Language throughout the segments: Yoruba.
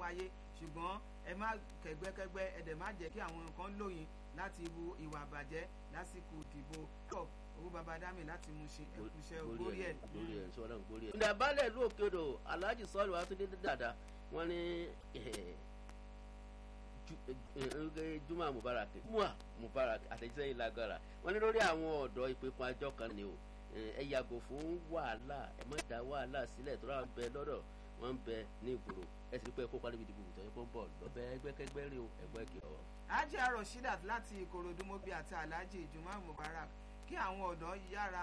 wáyé ṣùgbọ́n ẹ má kẹgbẹ́kẹgbẹ́ ẹ dẹ̀ má jẹ́ kí àwọn nǹkan lóyìn láti wu ìwà àbàjẹ́ lásìkò ìdìbò owó baba dami láti mú ṣe ẹkúṣẹ́ ògbórí ẹ̀. gbórí ẹ̀ sọ́dọ̀ gbórí ẹ̀. ìdá balẹ̀ ìlú òkè odò alhaji sọ́ọ̀lù àtúndé dáadáa wọ́n ní juma mubarak mua mubarak àtẹ̀jíṣẹ́ yìí lágbára wọ́n ní lórí àwọn ọ̀dọ́ ìpínpín àjọ kan ni o ẹ yàgò fún wàhálà ẹ má dá wàhálà sílẹ̀ tó rà ń bẹ lọ́dọ̀ wọ́n ń bẹ ní ìgboro ẹ sì rí pé ẹ kópa níbi ìdìbò ìtọ́jú pé ń bọ̀ lọ́bẹ̀ ẹgbẹ́kẹgbẹ́ rí o ẹgbẹ́ ìkìlọ̀. ajé aroshidat láti ìkòròdú mobi àti alhaji juma mubarak kí àwọn ọ̀dọ́ yára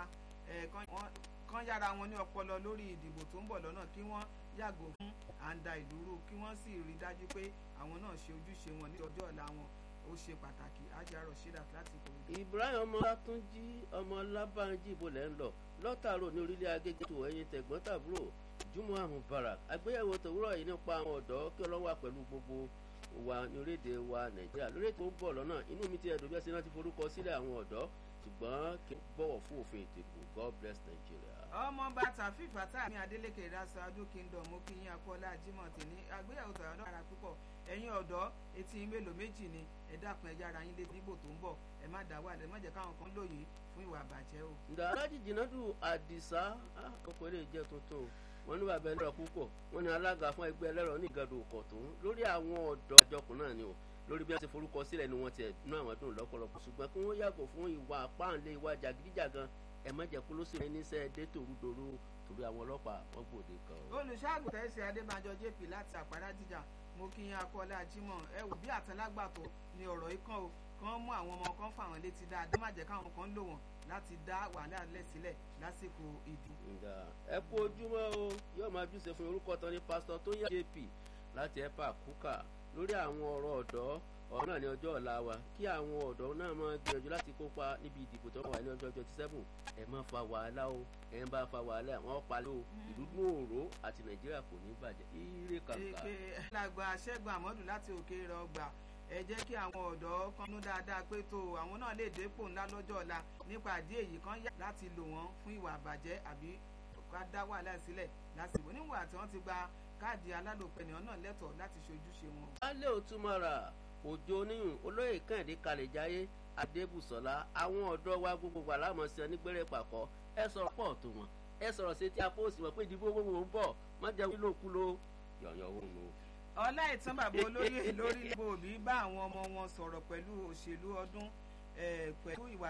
kan yára wọn ní ọpọlọ lórí ìdìbò tó ń bọ̀ lọ́nà kí wọ́n yàgò fún àǹdà ìdúró kí wọ́n sì rí dájú pé àwọn náà ṣe ojúṣe wọn ní ọjọ́ ọ̀la wọn ó ṣe pàtàkì ajé aroshidat láti ìkòròdú. ibrahim ọmọ látúnjí ọmọ lábàájí ibo lẹ́ ń lọ lọ́tàrò ní orílẹ̀ agége tó ẹ̀yìn tẹ̀gbọ́n tàbúrò jumuah mubarak àgbéyẹ̀wò tòwúrọ̀ yìí nípa àwọn ọ̀dọ́ kí ọlọ́wà pẹ̀lú gbogbo wa ní orílẹ̀-èdè wa nàìjíríà lórí ètò ń bọ̀ lọ́nà inú mi ti ẹ̀dùn bí ẹ ṣe rántí forúkọ sílẹ̀ àwọn ọ̀dọ́ ṣùgbọ́n kí n bọ̀wọ̀ fún òfin ètò ìbò god bless nigeria. ọmọ bàtà fífà tá àmì adeleke ìdásọ adó kingdom mo kí yín akọ́lá jimoh tèmi àgbéyẹ̀wò tọ̀yọ̀ náà ara púpọ̀ ẹ̀yin ọ̀dọ́ etí mélòó méjì ni ẹ dákun ẹ yára yín létí nígbò tó ń bọ̀ ẹ má dá wà lẹ má jẹ́ káwọn kan lóyìn fún ìwà àbàjẹ́ o. ǹda alájì jìnnàdù àdìsá ọkọ̀ eré jẹ́ tuntun wọ́n ní bàbá ẹlẹ́rọ púpọ̀ wọ́n ní alága fún ẹgbẹ́ ẹlẹ́rọ ní ìgàdùn òkọ̀tún lórí àwọn ọ̀dọ́ àjọkùn náà ni o lórí bí wọ́n ti forúkọ sílẹ̀ ni wọ́n ti ẹ̀dùnú àwọn dùn lọ́pọ̀lọpọ̀ ṣùgbọ́n kí wọ́n yàgò fún ìwà páànlé ìwà jàgídíjàgan ẹ má jẹ́ kó ló sì rìn níṣẹ́ dé tòrúdòrú torí àwọn ọlọ́pàá wọ́n gbòde kan. olùṣọ́àgùtàn ẹ̀sìn adébánjọ jp láti àpárá jíjà mo kí yín akọ́lá jimoh ẹ wò bí àtàlágbàtọ́ ni ọ̀rọ̀ yìí kàn ó kàn mú àwọn ọmọ kan fà wọ́n létí dáadáa má jẹ́ káwọn kan lò wọ́n láti dá wàhálà lẹ̀ sílẹ̀ lásìkò ìdí. ẹ kú ojúmọ́ o yóò máa júṣe fún orúkọ tán ní pásítọ̀ tó yá jp láti ẹ̀pà kúkà lórí àwọn ọ̀rọ̀ ọ̀dọ́ ọ̀rọ̀ náà ní ọjọ́ ọ̀la wa kí àwọn ọ̀dọ́ náà máa gbìyànjú láti kópa níbi ìdìbò tó wà ní ọjọ́ twenty seven ẹ má fa wàhálà o ẹ ń bá fa wàhálà wọn palẹ̀ o ìlú dún òró àti nàìjíríà kò ní bàjẹ́ ire kàkà. èké làgbà ṣẹ́gun àmọ́dù láti òkè rọgbà ẹ jẹ́ kí àwọn ọ̀dọ́ kanú dáadáa pé tó àwọn náà lè dépò ńlá lọ́jọ́ ọ̀la nípa àdí èyí kan yá láti lò wọ́n fún ìwà àbàjẹ́ àbí ká dá wàhálà sílẹ̀ lásìkò níwà tí wọ́n ti gba káàdì alálòpẹ̀ ènìyàn náà lẹ́tọ̀ọ́ láti ṣojúṣe wọn. alẹ́ òtúmọ̀ra òjò oníyùn olóyè kẹ́hìndé kalẹ̀jáyé adébùsọ̀lá àwọn ọ̀dọ́ wa gbogbo wà lámọ̀sí onígbẹ́rẹ́ pàkọ́ ẹ sọ̀rọ̀ pọ̀ tó wọn ẹ sọ̀rọ̀ sí ti apóòsì wọn pé ìdìbò gbogbo ń bọ̀ má jẹ́ wílòkulò yọ̀yọ̀ òun nù ọlá ìtàn bàbá olóyè lórí ìbò òbí bá àwọn ọmọ wọn sọ̀rọ̀ pẹ̀lú òṣèlú ọdún pẹ̀lú ìwà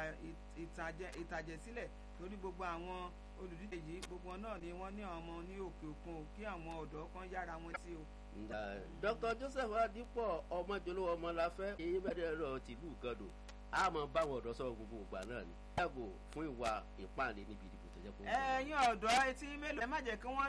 ìtàjẹ̀sílẹ̀ lórí gbogbo àwọn olùdíje yìí gbogbo náà ni wọ́n ní ọmọ ní òkè òkun kí àwọn ọ̀dọ́ kan yára wọn sí o. dr joseph adipo ọmọjọlówó ọmọláfẹ èyí bẹ̀rẹ̀ rọ tìlú gàdò àmọ́ báwọn ọ̀dọ́ sọ̀rọ̀ gbogbo ìgbà náà ni yàgò fún ìwà ìpànlẹ níbi ìdìbò tó jẹ́ kó. ẹ̀yin ọ̀dọ́ etí mélòó ẹ má jẹ́ kí wọ́n